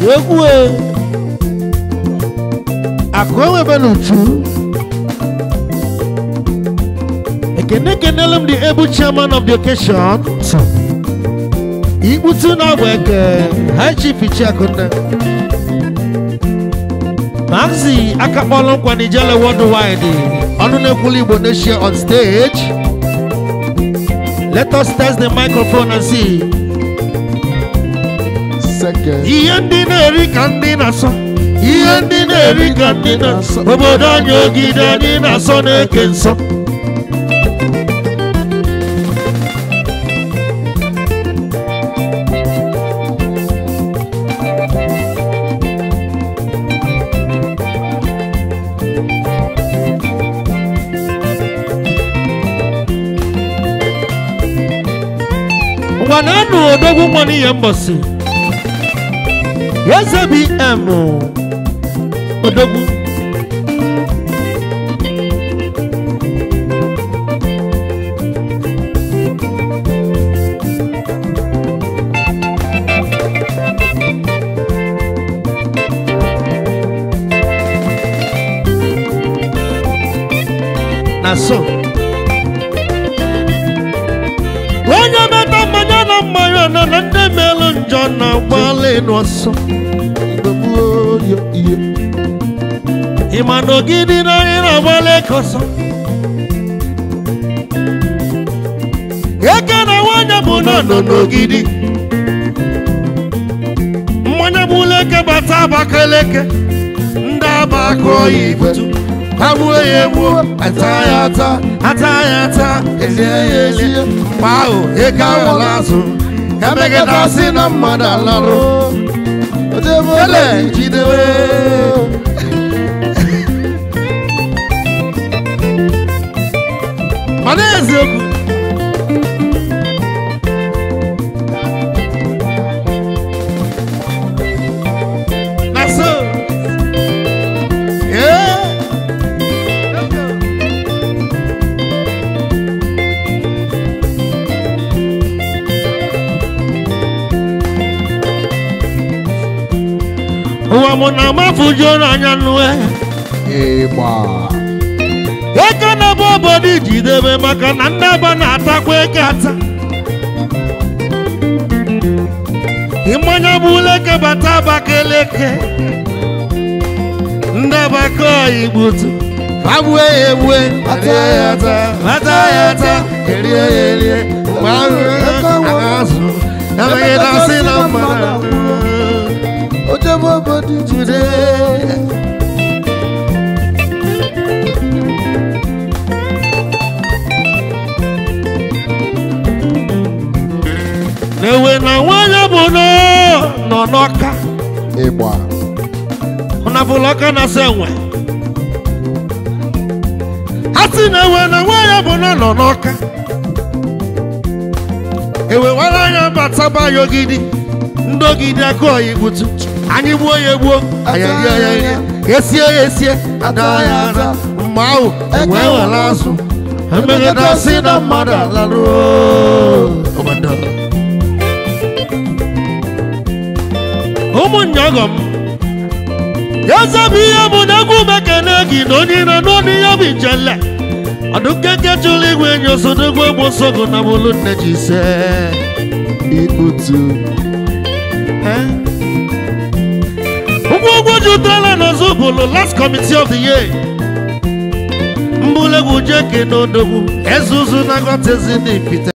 egwu e akụ enwebe n'uchu ekene kenelu m the able chairman of the occasion ikputu na agba eke high chief ichiakunne maxi aka kpọlụ nkwa n'ijele worldwide ọnụ na-ekwulu igbo nation on stage let us test the microphone and see Second. ihe ndị na-eri ka ndị na-asọ ihe ndị na-eri ka ndị na-asọ obodo anyị ogide anyị na-asọ na-eke nsọ ngwa na-anụ odogwu nwa n'ihe mbọsị eze bm odogwu na so onye meta mmanya na mmanya nọ na ndị melụ njọ na gbalị n'ọsọ Igbo gboo yo ihe. ịma na ogidi na anyị na-agbalị kọsọ eke na nwanyị bụ na nọ n'ogidi mmanya bụ leke bata abakaleke ndị aba akụ ọya ibutu ha gbuo ya egbuo ata ya ata ata ya ata ezie ya elie mgbe ahụ eke awala azụ emegidasị na mmadụ alarụ Ojebe ele obodo jidewe mana eziokwu na so ee ụwa mụ na amafujuo n'anya nue Ịgba. eke na-ebe obodo ijidebe maka na ndị aba na-atakwa eke ata ịmanya bụ leke bata abakaleke ndị abaka igbutu fagbue ya egbue ata ya ata ata ya ata erie ya erie mgbe ahụ aga azụ emegidasị na mmadụ Ojebe obodo Today. na-ewe na nwanyị bụ nọ nọ n'ọka Ịgba. na bụlụ ọka na-asa enwe ha si na ewe na nwanyị bụ nọ nọ n'ọka ewewara anya bataba ya ogidi ndị ogidi aka ọya igbutu anyị gbuo ya egbuo anyị rie ya rie esie ya esie ada ya ada mgbe ahụ wee were azụ emegidasị na mmadụ alarụ obodo ụmụnne ọgọ m eze bụ ihe bụ na egwu mekene gị na onye ire n'ọnụ ihe bụ ijele ọdụ nkeke chụrụ igwe enyi osodogbo egbo sogo na bụlụ nne ji ise Ikputu. ụgwọ ụgwọ jụtara n'ọzọ bụlụ last committee of the year mbụlegwu jeke na odogwu ezuzu na gọtezi na ipite